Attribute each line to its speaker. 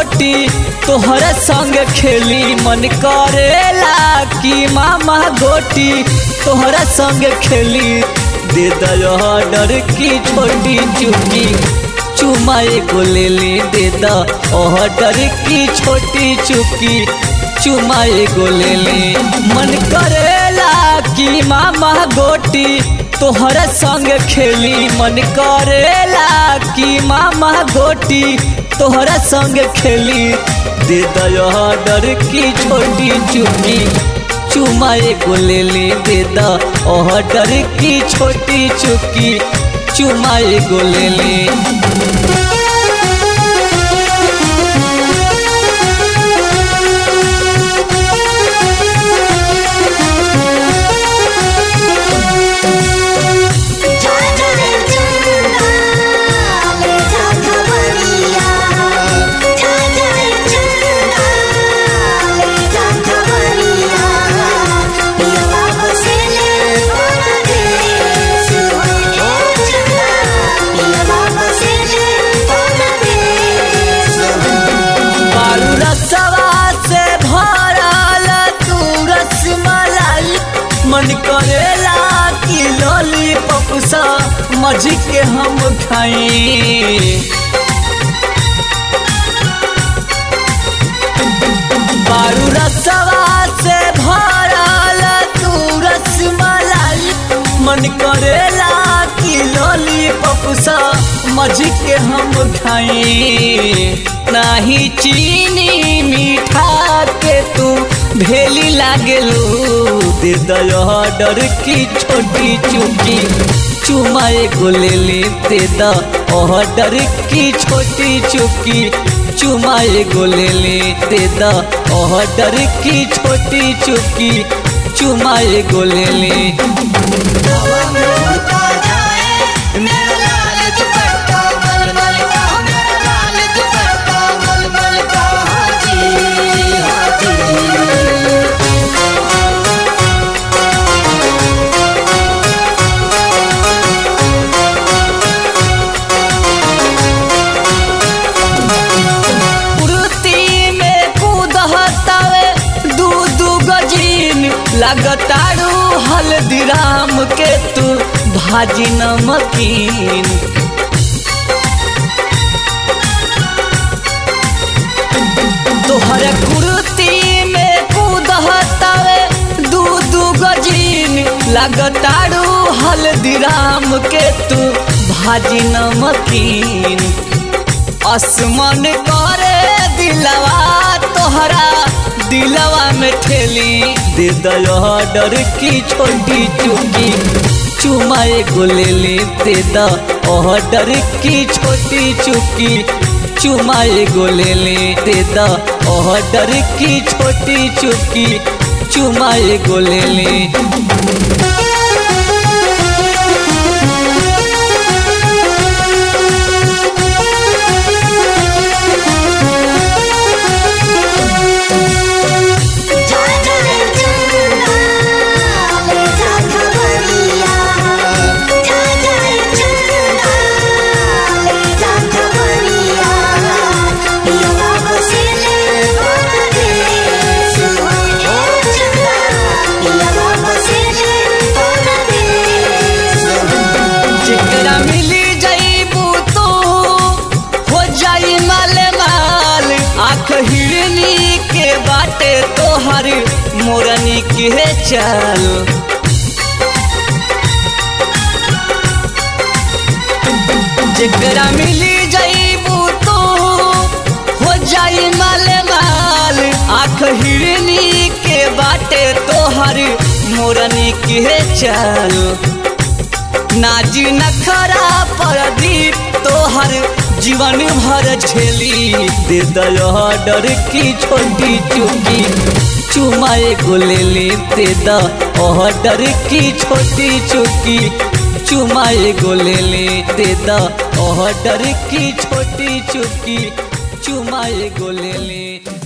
Speaker 1: गोटी तोहरा संग खेली मन करेला कि मामा गोटी तोहरा संग खेली दे दया डर की छोटी चुकी चुमा एगो ले ले दे द ऑर्डर की छोटी चुकी चुमा एगो ले ले मन करेला कि मामा गोटी तोहरा संग खेली मन करेला कि मामा गोटी तोहरा संग खेली दे दया डर की छोटी चुकी चुमा एगो ले ले दे द ऑर्डर की छोटी चुकी चुमा एगो ले ले
Speaker 2: जा जाए चंदा ले जा खबरिया जा जाए चंदा ले जा खबरिया ये बाबू से ले बोला दे सुने चंदा ये बाबू से ले बोला दे
Speaker 1: बारू रसवा से भरल तू रसमलाई मन करेला कि लॉलीपॉप सा मजी के हम खाई बारू रसवा से भरल तू रसमलाई मन करेला कि लॉलीपॉप सा मजी के हम खाई नाही चीनी मीठा के तू भेली लागेलू दे दया डर की छोटी चुकी चुमा एगो ले ले दे द ऑर्डर की छोटी चुकी चुमा एगो ले ले दे द ऑर्डर की छोटी चुकी चुमा एगो ले ले
Speaker 2: हवा में उड़ता जाए मेरा लाल दुपट्टा मलमल का मेरा लाल दुपट्टा मलमल का हाजी हाजी
Speaker 1: कुर्ती में कूदहतावे दू दू गजीन लगतारू हल्दीराम के तू भाजी नमकीन तोहर कुर्ती में कूदहतावे दू दू गजीन लगतारू हल्दीराम के तू भाजी नमकीन आसमान करे दिलवा तोहरा दिलवा में ठेली दे दया डर की छोटी चुकी चुमा एगो ले ले दे द ऑर्डर की छोटी चुकी चुमा एगो ले ले दे द ऑर्डर की छोटी चुकी चुमा एगो ले ले
Speaker 2: जा जाए चंदा ले जा खबरिया जा जाए चंदा ले जा खबरिया ये बाबू से ले बोला दे सुने चंदा ये बाबू से ले बोला दे
Speaker 1: जेकरा मिली जाइबू तो हो जाई माल माल आँख हिरनी के बाटे तोहर मोरनी के चाल जेकरा मिली जाइबू तो हो जाई माल माल आँख हिरनी के बाटे तोहर मोरनी के चाल नाजी नखरा प्रदीप तोहर जीवन भर झेली दे दया डर की छोटी चुकी चुमा एगो ले ले दे द ऑर्डर की छोटी चुकी चुमा एगो ले ले दे द ऑर्डर की छोटी चुकी चुमा एगो ले ले